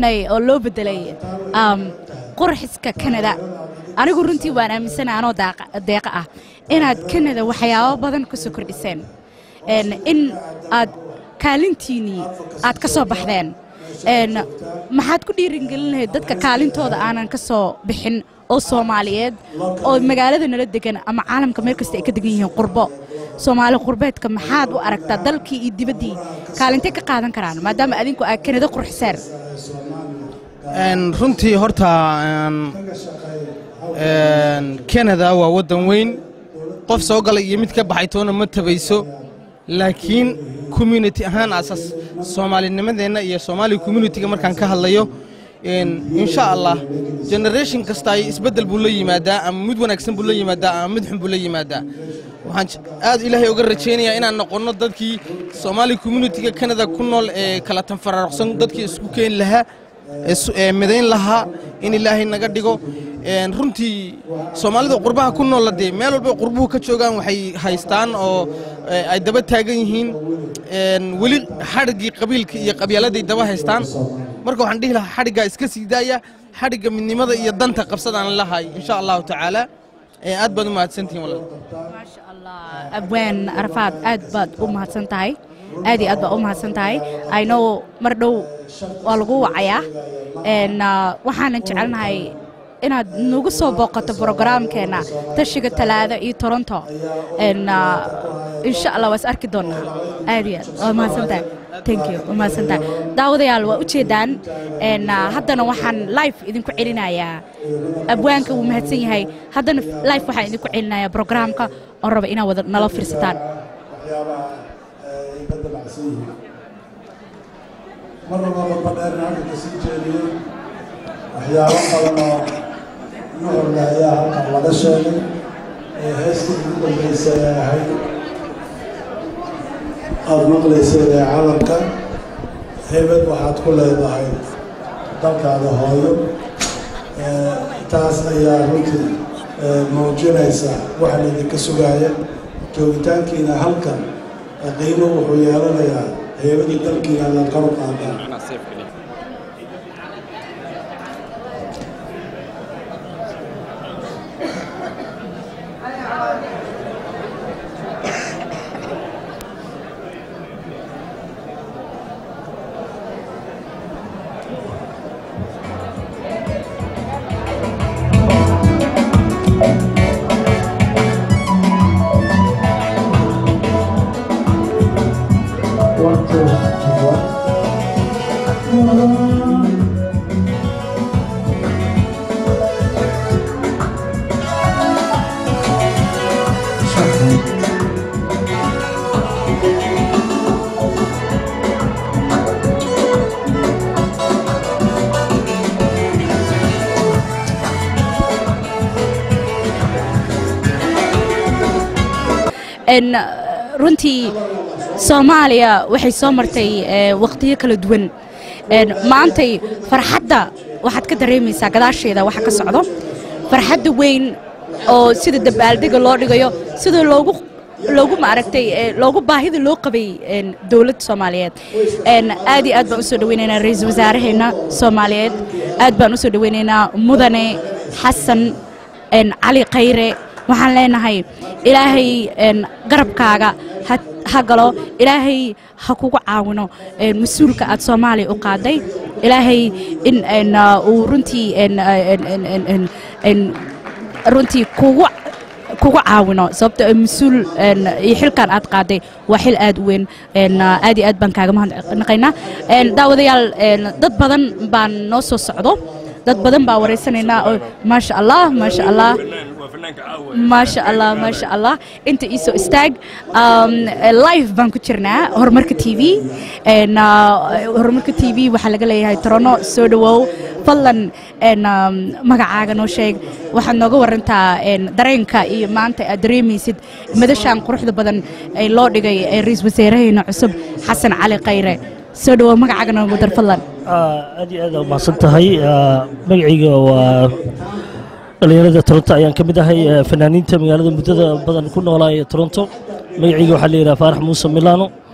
bedelnay oo loo bedelay um, qurxiska kanada anigu runtii waan aaminsanahay anoo daaqa- deeqa ah inaad kanada waxyaabo badan ka soo kordhiseen En, in aad kaalintiinnii aad ka soo baxdeen En, maxaad ku dhiiringelin lahayd dadka kaalintooda aanan ka soo bixin oo soomaaliyeed oo magaalada nala degan ama caalamka meel kasta ay ka degan yihiin qurbo soomaali qurbeedka maxaad u aragtaa dalkii iyo dibaddii kaalintay ka qaadan karaan maadaama adinku aad kanada qurxiseen Een, runtii horta een, een, canada waa waddan weyn qof soo gala iyo mid ka baxay toona ma tabayso laakiin community ahaan asaas soomaalinimadeenna iyo soomaali communitiga markaan ka hadlayo een, insha allah generation kasta ay isbeddel buu la yimaadaa ama mid wanaagsan buu la yimaadaa ama mid xun buu la yimaadaa waxaan j- aad ilaahay uga rajaynayaa inaan noqonno dadkii soomaali communitiga canada ku nool ee kala tanfaraaruqsan dadkii isku keeni lahaa is- ee midayn lahaa in ilaahay naga dhigo Een, runtii soomaalida qurbaha ku noola dee meel walba qurbuhu ka joogaan waxay haystaan oo ee, ay daba taagan yihiin Een, weli xadhiggii qabiilka iyo qabyaaladay daba haystaan marka waxaan dhihi lahaa xadhiggaa iska sii daaya xadhigga midnimada iyo danta qabsadaan lahay insha allahu tacaala Ee, aad baad u mahadsantihiin walaal maasha allah abwaan arafaad aad baad u mahadsan tahay aad iyo aad baad u mahadsan tahay i know mar dhow waa lagu wacayaa En, ah, waxaanan jecelnahay inaad nagu soo booqato brogaraamkeena tashiga talaado iyo toronto En, ah, insha allah waa is arki doonaa aad iyo aad waa mahadsan tahay thank you waa mahadsan tahay daawadayaal waa ujeedaan En, ah, haddana waxaan live idinku celinayaa abwaanka wuu mahadsan yahay haddana live waxaan idinku celinayaa brogaraamka oo raba inaad wada nala fiirsataan waxyaabaha ay ka dabacsan yihiin mar walba badba dheerna halka kasii jeediyey waxyaabo badan oo nuxurle ayaa halkan laga sheegay ee heestii ugu dambeysay ay ahayd aada maqlayseen ee calamka hebel waxaad ku leedahay dalkaada hooyo Ee, taas ayaa runtii ee, muujinaysa waxa laydinka sugaaya joogitaankiina halkan ee qiimo wuxuu yeelanayaa heebadii dalkiina la kor u qaadaan One, two, one. En, uh, runtii soomaaliya waxay soo martay eh, waqtiyo kala duwan En, maantay farxadda waxaad ka dareemaysaa gadaasheeda waxa ka socdo farxadda weyn oo sida dabaaldega loo dhigayo sida loogu loogu maaragtay eh, loogu baahida loo qabay en, dowladda soomaaliyeed En, aad iyo aad baan usoo dhaweynaynaa ra-iisul wasaaraheena soomaaliyeed aad baan usoo dhaweynaynaa mudane xasan en, cali khayre waxaan leenahay ilaahay en, garabkaaga ha ha galo ilaahay ha kugu caawino en, mas-uulka aad soomaaliya u qaaday ilaahay in en, uh, uu runtii en, uh, en, en, en, en, en, runtii kugu kugu caawino sababto ah mas-uul en, iyo xilkan aad qaaday waa xil aad u weyn en, uh, aad iyo aad baan kaaga mahadnaqaynaa En, daawadayaal en, dad badan baan noo soo socdo dad badan baa wareysanaynaa oo maasha allah maasha allah maasha allah maasha allah inta ii soo istaag um, live baan ku jirnaa horumarka t v En, uh, horumarka t v waxaa laga leeyahay torono soo dhawow fadlan en, um, magacaaga noo sheeg waxaad nooga warantaa en, dareenka iyo maanta aad dareemaysid madashaan quruxda badan ee loo dhigay ee ra-iisul wasaaraheena cusub xasan cali khayre soo dhawow magacaaga noogu dar fadlan aad iyo aad umahadsan tahay magacayga waa dhalinyarada toronto ayaan ka mid ahay eh, fanaaniinta magaalada muddada badan ku noolaa ee toronto magacayga waxaa la yidhaha faarax muuse milano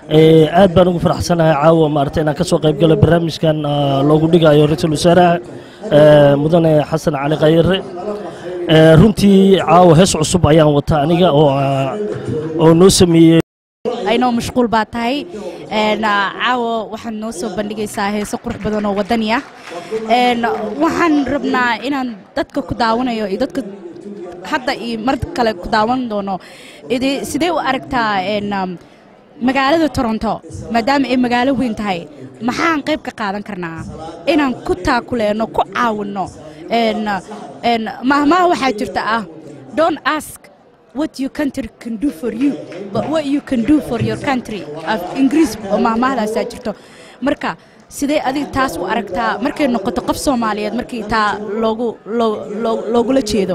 Ee, aad baan ugu faraxsanahay caawa maaragtay inaan ka soo qayb galo barnaamijkan ah, loogu dhigayo ra-iisul wasaaraha ee, mudane xasan cali khayre Ee, runtii caawa hees cusub ayaan wataa aniga oo ah, oo noo sameeyey aynoo mashquul baa tahay Een, ah, caawa waxaad noo soo bandhigaysaa heeso qurux badan oo wadani ah Een, waxaan rabnaa inaan dadka ku daawanayo iyo dadka hadda iyo mar kale ku daawan doono idi- sidee u aragtaa een, um, magaalada toronto maadaama ay magaalo weyn tahay maxaan qayb ka qaadan karnaa inaan ku taakuleeno ku caawinno Een, een, mahmaha waxaa jirta ah don't ask what your country can do for you but what you can do for your country af ingiriis oo mahmahdaasaa jirto marka sidee adiga taas u aragtaa markay noqoto qof soomaaliyeed markii taa loogu loo- loo- loogula jeedo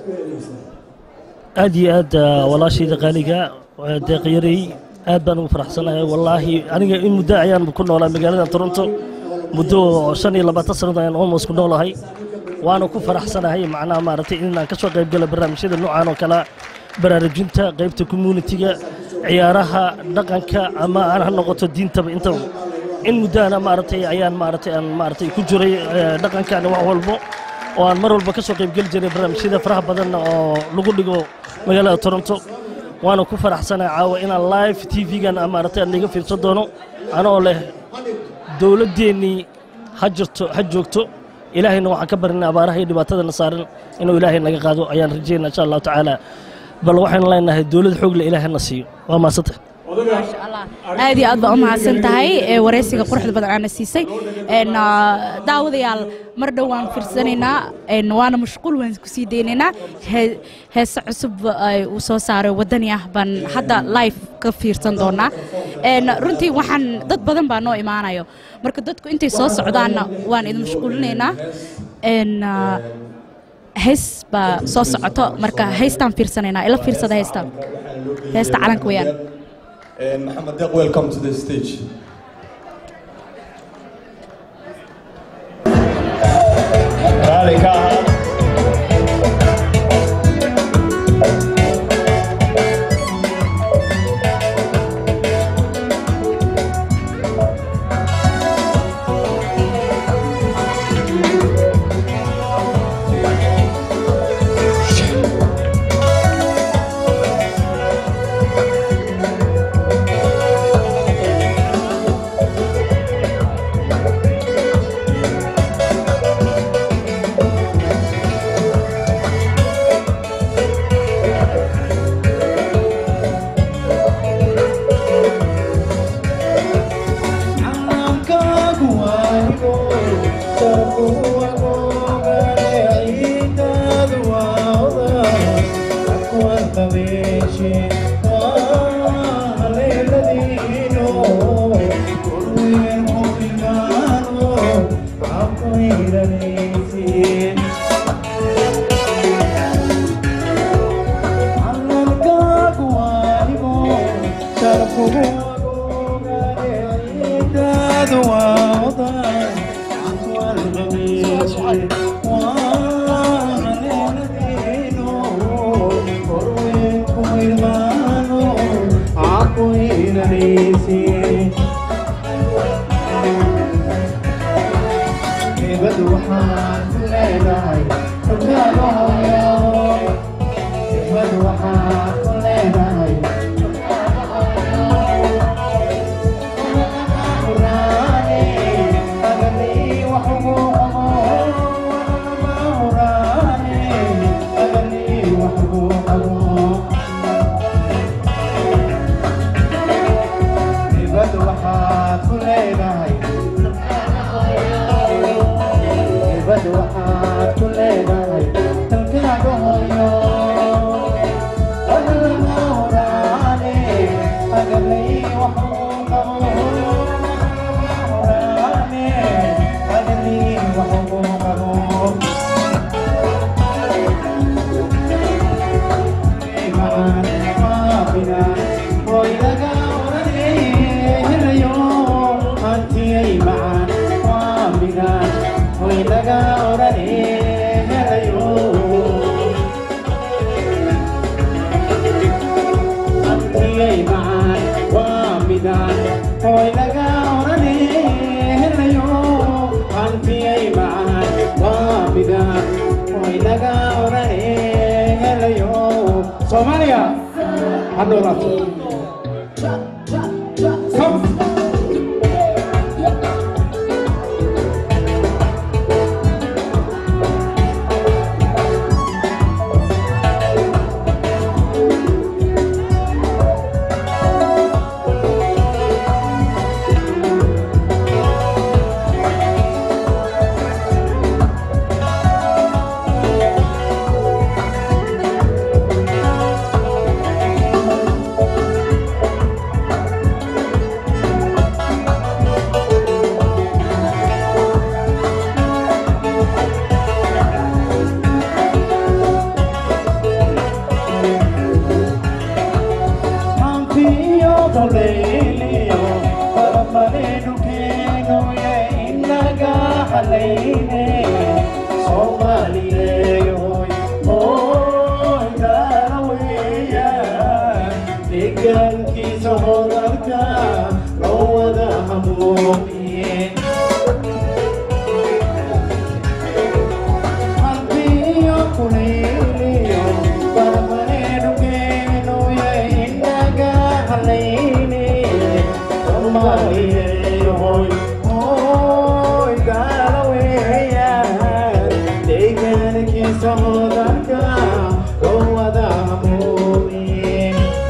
aad iyo aad ah, walaashayda qaaliga ah, deeqyarey aad baan ugu faraxsanahay wallaahi aniga in muddo ayaan ku noolaa magaalada toronto muddo shan iyo labaatan sannadood ayaan almost ku noolahay waana ku faraxsanahay macnaha maaragtay inaan ka soo qayb galo barnaamijyada noocan oo kale baraarujinta qaybta communitiga ciyaaraha dhaqanka ama aan ha noqoto diintaba intaba in muddaana maaragtay ayaan maaragtay aan maaragtay ku jiray eh, dhaqankan wax walbo oo aan mar walba ka soo qaybgeli jiray barnaamijyada faraha badan oo lagu dhigo magaalada toronto waana ku faraxsanahay caawa inaan live tv-gan maaragtay aan iga fiirsan doono anoo leh dowladdeennii ha jirto ha joogto ilaahayna waxaan ka barinay abaaraha iyo dhibaatadana saaran inuu ilaahay naga qaado ayaan rajaynaa insha allahu tacaala bal waxaynu leenahay dowlad xoog leh ilaahayna siiyo waa maasanta maasha allah aad iyo aad baa u mahadsan tahay ee wareysiga quruxda badan aana siisay Een, ah, daawadayaal mar dhow waan fiirsanaynaa een, waana mashquul waan kusii daynaynaa Hee- heese cusub ay uu soo saaray wadani ah baan hadda live ka fiirsan doonaa Een, runtii waxaan dad badan baa noo imaanayo marka dadku intay soo socdaanna waan idin mashquulinaynaa Een, ah, hees baa soo socoto marka heystaan fiirsanaynaa ila fiirsada heystaan heesta calanka weyaan And Muhammad Deq, welcome to the stage. Rally car. Waa midaan hoy laga orane helayo hantiyay macaan waa midaan hoy laga orane helayo soomaaliya ha noolaato Come. Mantiyo boleliyo, paramalenu keno ye inaga haleine. Somaliyeyo, oy daraweya, deegaankiisa hodanka loo wada hamuumiye. Mantiyo kuleliyo, paramalenu keno ye inaga haleine. Somaliyeyo, oy daraweya, deegaankiisa hodanka loo wada hamuumiye.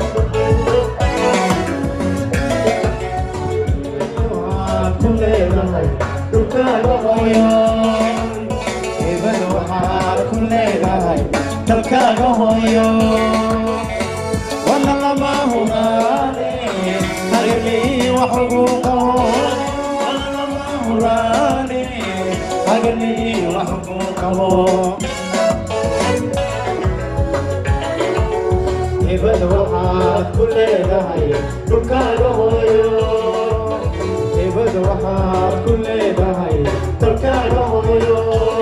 waxaad ku leedahay dhulkaaga hooyo hebada waxaad ku leedahay dalkaaga hooyo wana lama huraane hagalii wax ugu qabo wana lama huraane hagalii wax ugu qabo hebada waxaad ku leedahay dhulkaaga hooyo hebada waxaad ku leedahay dalkaaga hooyo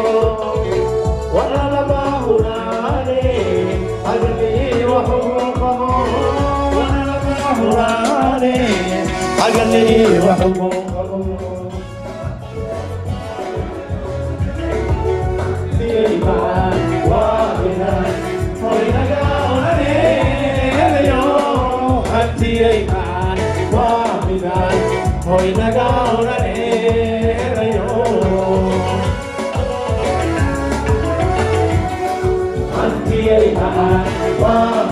wala lama huraane hagalii wax ugu qabo wala lama huraane hagalii wax ugu qabo Siman, waabinan, hoy naga orane, helayo, hantiyay maan, waabinan, hoy naga orane, helayo. Hantiyay maan, waabinan,